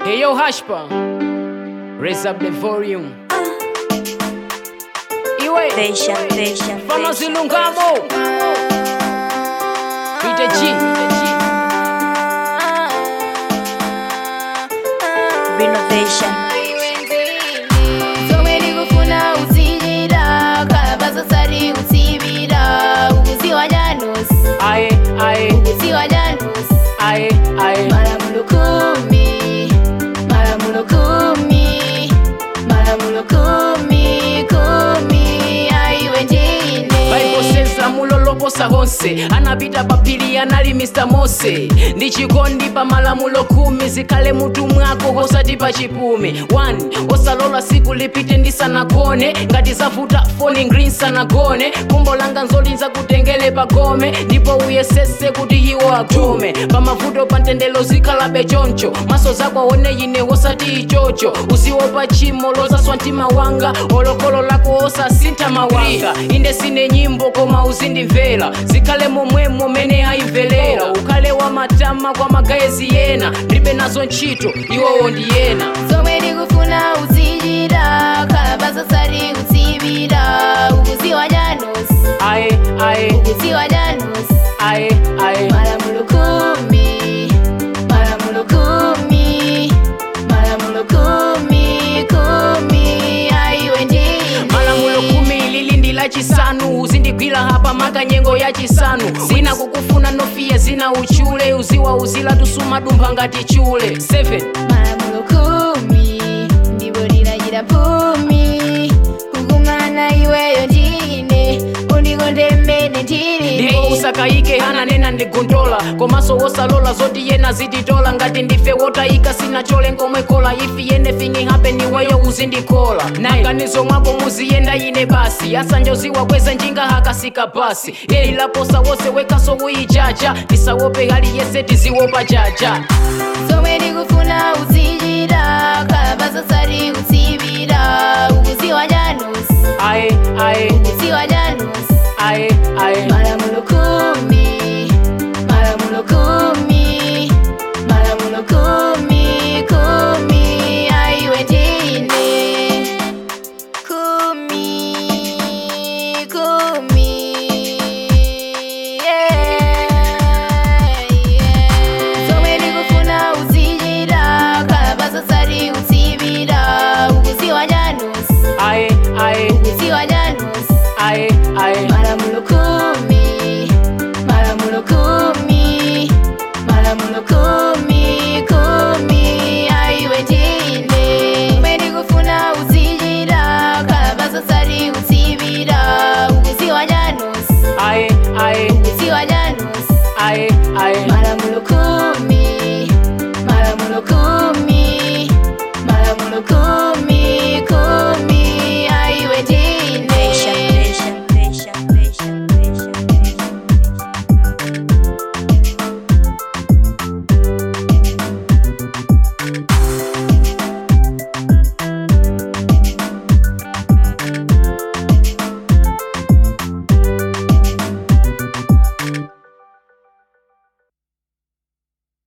Hey yo, Hashpa, raise up the volume. Iwe, Deixa, deixa, Fano deixa. Zilungamo. Peter G. Renovation. somwe ndikufuna utsijira kalapasasari utsivira ukuziwa nyanosi Aye, aye, ukuziwa nyanosi aye, aye. malamulo kumi malamulo kumi malamulo kumi kumi aiwe ndine vaikosenza muloloposa honse anapita papiri anali mr mose ndi chikondi pa malamulo khumi zikhale mutu mwako osati pa chipumi 1 osalola siku lipite ndisanagone ngati zavuta phone green sanagone kumbo langa nzolinza kutengele pagome ndipo uyesese kuti iwo agome pamavuto pa ntendelo zikhalabe choncho maso zako aone ine osati ichocho usiwopa chimo lozaswa mtima wanga olokolo lako osasintha mawanga inde sine nyimbo koma uzindimvera zikhale momwemo mene ayimvelera ukhale wa matama kwa magaezi yena ndibe nazo ntchito iwowo ndi yena somwe ndikufuna utsijira kalapasasari utsivira ukuziwa nyanosi aye aye ukuziwa nyanosi aye aye malamulo kumi malamulo kumi malamulo kumi kumi aiwe ndine malamulo khumi lili ndi lachisanu uzindigwira hapa maka nyengo ya chisanu zina kukufuna nofiya zina uchule uziwa uzila tusuma dumpha ngati chule 7 malamulo kumi ndipo lilachita phumi kukumana iweyo ndine undikonde mmene ndili ndipo usakayike hananena ndigondola komanso wosalola zoti yena zititola ngati ndife wotayika sinachole ngomwe kola if anything happen iweyo uzindikola naganizo mwako muziyenda ine basi asanjoziwa kweza njinga hakasika basi yeli laposa wose wekaso uyijaja tisawope hali yese tiziwopa jaja somwe ndikufuna utsijira kalapasasari utsivira ukuziwa nyanosi aye aye ukuziwa nyanosi aye aye malamulo